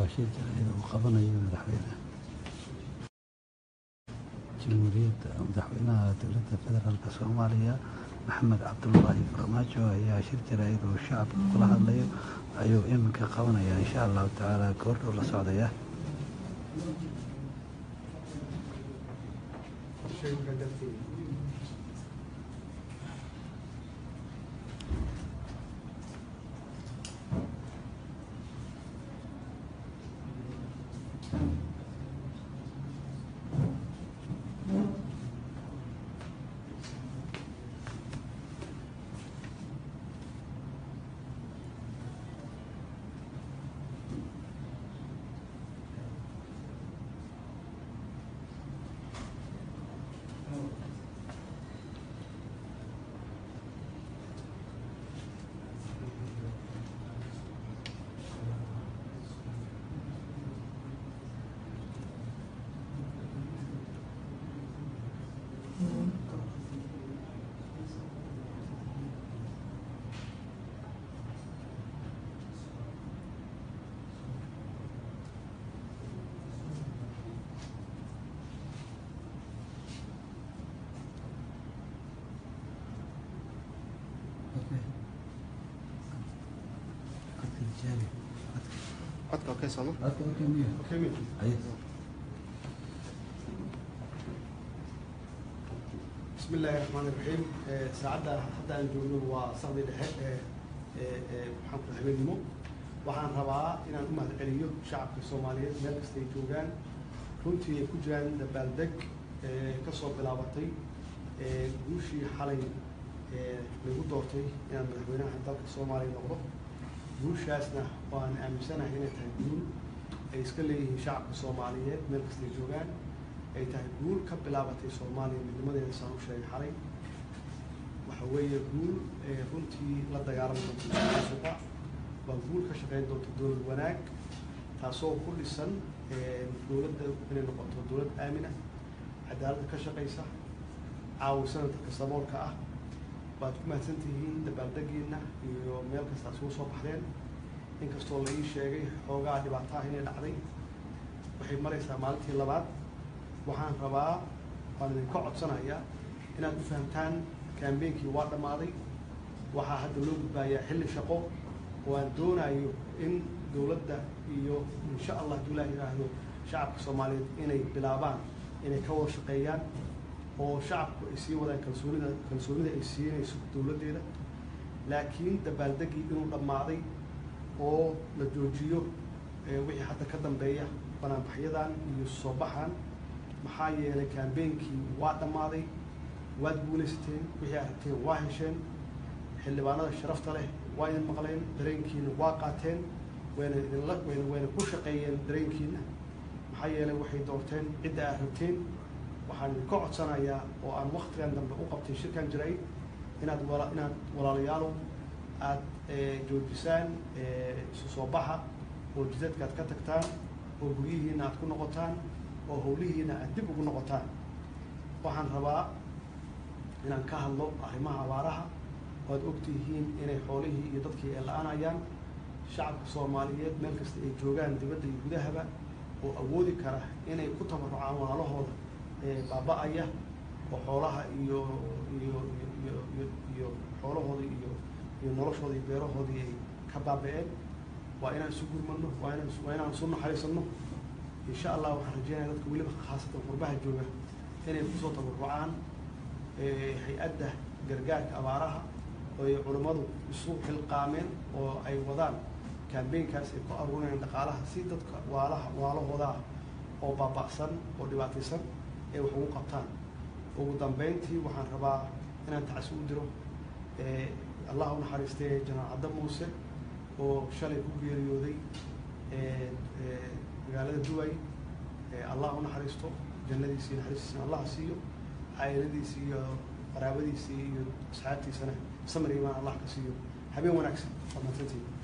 waa shir jaraa'id uu qabanayo madaxweynaha jamhuuriyadda madaxweynaha dowladda federaalk soomaaliya maxamed cabdulaahi farmaajo ayaa shir jaraa'id uu shacabka kula hadlayo ayuu iminka qabanaya insha allahu tacaala goordhow la socdaya codka okay sooma bismi illaahi raxmaan iraxiim saacadda hadda aan joogno waa saqdi dhexe ee ee maxaanku habeenimo waxaan rabaa inaan u mahadceliyo shacabka soomaaliyeed meel kasta ay joogaan runtii ay ku jiraan dabaaldeg ka soo bilaabatay guushii xalay lagu doortay inaan madaxweynaha dalka soomaaliya noqdo guushaasna waan aaminsanahay inay tahay guul ay iska leeyihiin shacabka soomaaliyeed meel kasta ay joogaan ay tahay guul ka bilaabatay soomaaliya midnimadeeda saan u sheegay xalay waxa weeye guul runtii la dagaalami doonta musuqa waa guul ka shaqeyn doonta dowlad wanaag taasoo ku dhisan dowladda inay noqoto dowlad aamina cadaaladda ka shaqaysa caawisana dadka saboolka ah waad ku mahadsan tihiin dabaaldegiina iyo meel kasta isugu soo baxdeen inkastoo la ii sheegay xoogaa dhibaato ah inay dhacday waxay maraysaa maalintii labaad waxaan rabaa waan idinka codsanayaa inaad u fahamtaan kambeynkii waa dhammaaday waxaa hadda loo gudbaayaa xilli shaqo oo aan doonayo in dowladda iyo insha allah hadduu ilaah yidhaahdo shacabka soomaaliyeed inay bilaabaan inay ka wada shaqeeyaan oo shacabku ay sii wadaan kalsoonida kalsoonida ay siinayso dowladdeeda laakiin dabaaldeggii inuu dhammaaday oo la joojiyo wixii hadda ka dambeeya banaanbaxyadan iyo soo baxan maxaa yeelay kambeynkii waa dhammaaday waad guulaysateen wixii aad rabteen waa hesheen xildhibaanada sharafta leh waa idin maqleen dareenkiina waa qaateen wayna idinla wayna wayna ku shaqeeyeen dareenkiina maxaa yeelay waxay doorteen cidda aad rabteen waxaan idinka codsanayaa oo aan waktigan dambe u qabtay shirkan jiray inaad wala inaad walaalayaalow aad joojisaan isu soo baxa oo jidadka aad ka tagtaan oo guryihiina aad ku noqotaan oo howlihiina aad dib ugu noqotaan waxaan rabaa inaan ka hadlo arrimaha abaaraha oo aad ogtihiin inay xoolihii iyo dadkii ay la-aanayaan shacabka soomaaliyeed meel kasta ay joogaan dibadda iyo gudahaba oo awoodi kara inay ku tabarucaan walaalahooda baaba-aya oo xoolaha iyo iyo iyo iyo iyo xoolahoodii iyo iyo noloshoodii beerahoodii ay ka baaba-een waa inaan isu gurmano waa inaan waa inaan isu naxariisano insha allah waxaan rajeynaya dadka weliba khaasatan qurbaha jooga inay kusoo tabarucaan hay-adda gargaarka abaaraha oo ay culammadu isu xilqaameen oo ay wadaan kambeynkaas ay ku aruurinayaan dhaqaalaha si dadka waalaha waalahooda ah oo baaba'san oo dhibaataysan ay wax ugu qabtaan ugu dambeyntii waxaan rabaa inaan tacsi u diro allah u naxariistay janaal cadda muuse oo shalay ku geeriyooday magaalada duway allah u naxariisto jannadiisii naxariistiisana allah siiyo caa'iladiisii iyo qaraabadiisii iyo asxaabtiisana samir imaan allah ka siiyo habeen wanaagsan waa mahadsantihiin